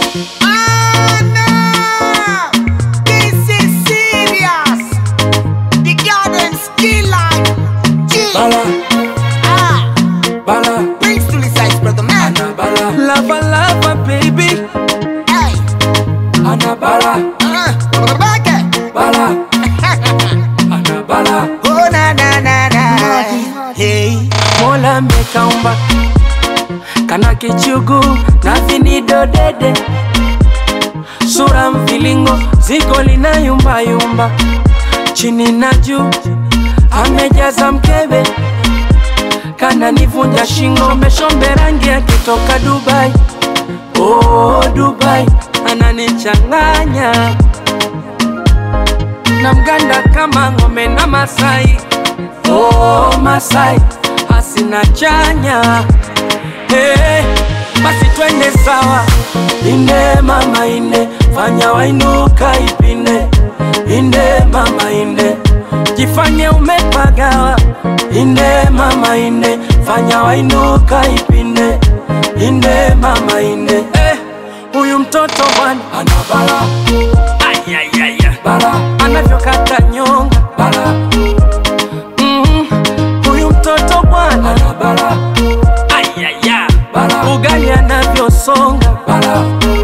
Anna, this is serious. The garden skill line. G. Bala, Ah, bala, brings to the size, brother man. ana bala, lava lava baby, Hey, ana bala, uh, brother Beke. bala, ana bala. Oh na na na na. Hey, Mola amekaumba kana kichugu na vinido dede, sura mvilingo ziko lina yumba yumba, chini na juu amejaza mkebe, kana nivunja shingo, meshombe rangi akitoka Dubai. Oh, Dubai ananichanganya na mganda kama ng'ombe na Masai. Oh, Masai hasina chanya hey, basi twende sawa, inde mama inde, fanya wainuka ipinde, inde mama inde, jifanye umepagawa, inde mama inde, fanya wainuka ipinde, inde mama inde eh, huyu mtoto bwana ana bala Ayayaya. bala anavyokata nyonga bala Mhm. huyu mtoto bwana ana bala Ayaya. bala ugali anavyosonga bala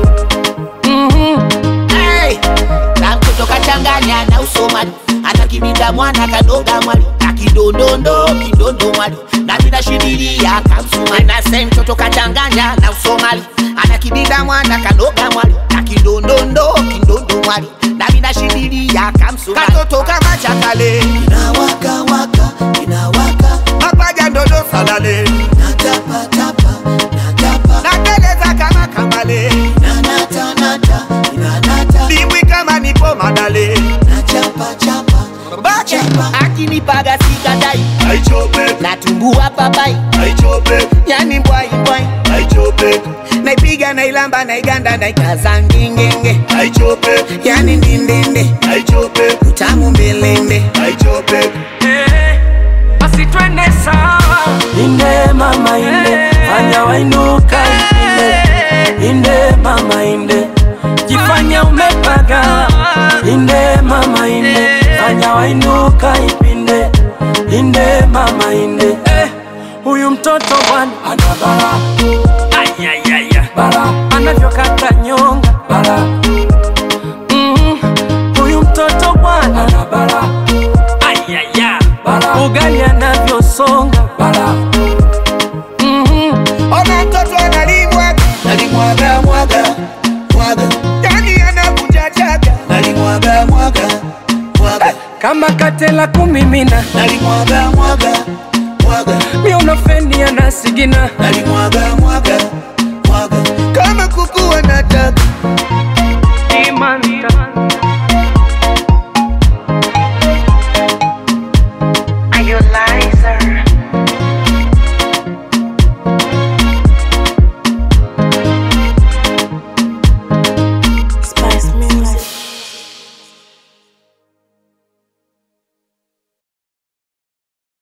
Mhm. hey. Na mtoto kachanganya na usomali anakibida mwana kadoga mwali akidondondo kidondo mwali na vinashidilia kamsumali nase mtoto kachanganya na usomali anakibida mwana kadoga mwali akidondondo kidondo mwali na vinashidilia kamsumali katoto kama chakale inawaka waka inawaka mapaja ndodo salale natapa tapa natapa nateleza kama kambale nanata nata inanata dimbwi kama nipo madale nachapa chapa bache akinipaga sikadai aichope natumbua papai aichope yani mbwai mbwai aichope naipiga nailamba naiganda naikaza ngingenge aichope yani ndindinde aichope utamu mbelende aichope Eh, basi twende sawa, inde mama inde, fanya wainuka ipinde, inde mama inde, jifanya umepaga, inde mama inde, fanya wainuka ipinde, inde mama inde, eh, huyu mtoto bwana ana bala, ayayaya, bala anavyokata nyonga, bala Mhm. huyu mtoto bwana ana bala Ayaya. Bala. Ugali anavyosonga bala. Mhm. ona mtoto analimwaga nalimwaga mwaga mwaga yani anavunja chaga nalimwaga mwaga mwaga Kama katela kumimina nalimwaga mwaga mwaga miunofeni anasigina nalimwaga mwaga